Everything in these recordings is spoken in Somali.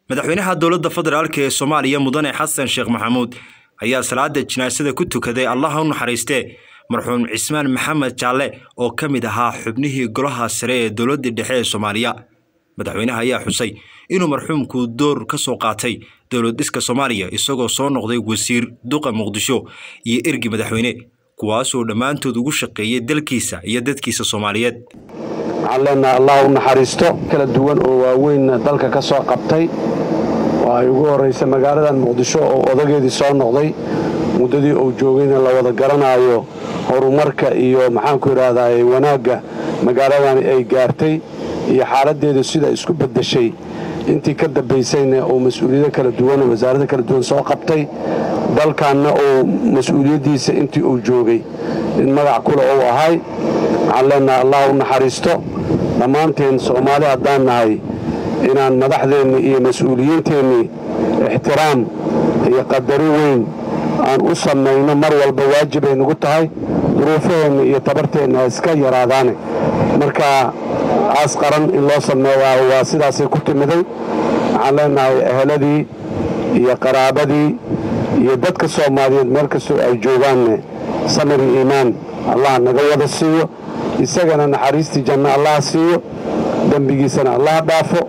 madaxweynaha dowladda federaalk ee soomaaliya mudane xasan sheekh maxamuud ayaa salaada jinaasada ku tukaday allaha u naxariistee marxuum cismaan maxamed jaalle oo ka mid ahaa xubnihii golaha sare ee dowladdii dhexe ee soomaaliya madaxweynaha ayaa xusay inuu marxuumku door ka soo qaatay dowlad dhiska soomaaliya isagoo soo noqday wasiir duqa muqdisho iyo ergi madaxweyne kuwaasoo dhammaantood ugu shaqeeyay dalkiisa iyo dadkiisa soomaaliyeed waxaan leenahay allah u naxariisto kala duwan oo waaweyn dalka ka soo qabtay oo ay ugu horraysa magaaladan muqdisho oo odageedii soo noqday muddadii uu joogayna la wada garanaayo horumarka iyo maxaanku idhaahdaa wanaagga magaaladani ay gaartay iyo xaaladdeedu sida isku beddeshay intii ka dambaysayna uu mas-uuliyado kala duwan oo wasaarada kala duwan soo qabtay dalkanna uu mas-uuliyaddiisa intii uu joogay in magac kule uu ahay waxaan leenahay allah u naxariisto dhammaanteen soomaali haddaan nahay inaan madaxdeennii iyo mas-uuliyiinteennii ixtiraam iyo qadari weyn aan u samayno mar walba waajibay nagu tahay duruufaheenna iyo tabarteenna iska yaraadaane marka aas qaran in loo sameeyaa waa sidaasay ku timiday waxaan leenahay eheladii iyo qaraabadii iyo dadka soomaaliyeed meel kastoo ay joogaanne samir iyo iimaan allah naga wada siiyo isagana naxariistii janno allah siiyo dembigiisana allah dhaafo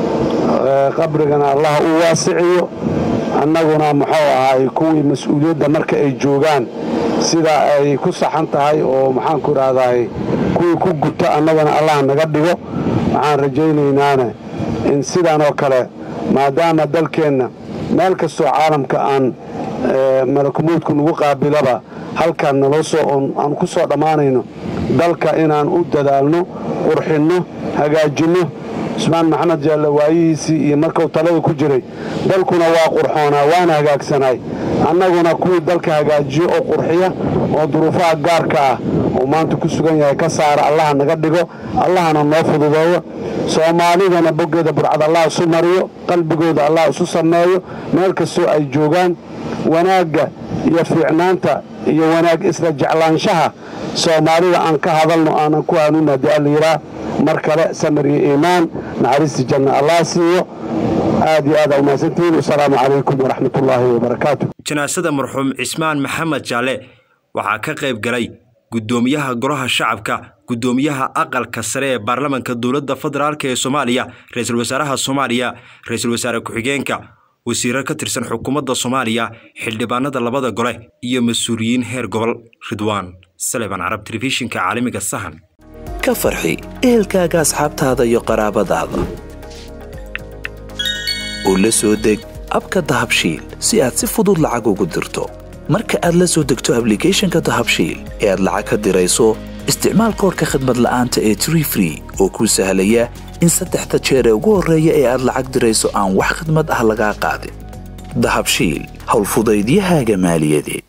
qabrigana allah u waasiciyo annaguna muxuu ahay kuwii mas-uuliyadda marka ay joogaan sida ay ku saxan tahay oo maxaanku idhaahdaay kuwii ku guto annagana allah naga dhigo waxaan rajaynaynaan in sidaan oo kale maadaama dalkeenna meel kastoo caalamka aan malakumuudku nagu qaabilaba halkaan aan ku soo dhammaanayno dalka inaan u dadaalno qurxinno hagaajinno cusmaan maxamed jaalle waayihiisii iyo markuu talada ku jiray dalkuna waa qurxoonaa waana hagaagsanaay annaguna kuwii dalka hagaajiyo oo qurxiya oo duruufaha gaarka ah uu maanta ku sugan yahay ka saara allaha naga dhigo allahana noo fududeeyo soomaalidana boggeeda burcad allah isu mariyo qalbigooda allah isu sameeyo meel kastoo ay joogaan wanaagga iyo fiicnaanta iyo wanaag isla jeclaanshaha soomaalida aan ka hadalno aanan ku hanuun haddii allayidhaah mar kale samir iyo iimaan naxariistii janna allah siiyo aad iyo aad aa umahadsantihiin wasalaamu calaykum waraxmatullaahi wabarakaatu janaasada marxuum cismaan maxamed jaalle waxaa ka qayb galay guddoomiyaha golaha shacabka guddoomiyaha aqalka sare ee baarlamanka dowladda federaalk ee soomaaliya ra-iisul wasaaraha soomaaliya ra-iisul wasaare ku-xigeenka wasiiro ka tirsan xukuumadda soomaaliya xildhibaanada labada gole iyo mas-uuliyiin heer gobol ridwaan saleban carab telefishinka caalamiga sahan ka farxi ehelkaaga asxaabtaada iyo qaraabadaada oo la soo deg abka dahabshiil si aad si fudud lacag ugu dirto marka aad la soo degto ablicathonka dahabshiil ee aad lacag ka dirayso isticmaal koorka khadmad la'aanta ee tree free oo kuu sahlaya in saddexda jeer ee ugu horreeya ee aad lacag dirayso aan wax khadmad ah lagaa qaadin dahabshiil howlfudaydiyahaaga maaliyadeed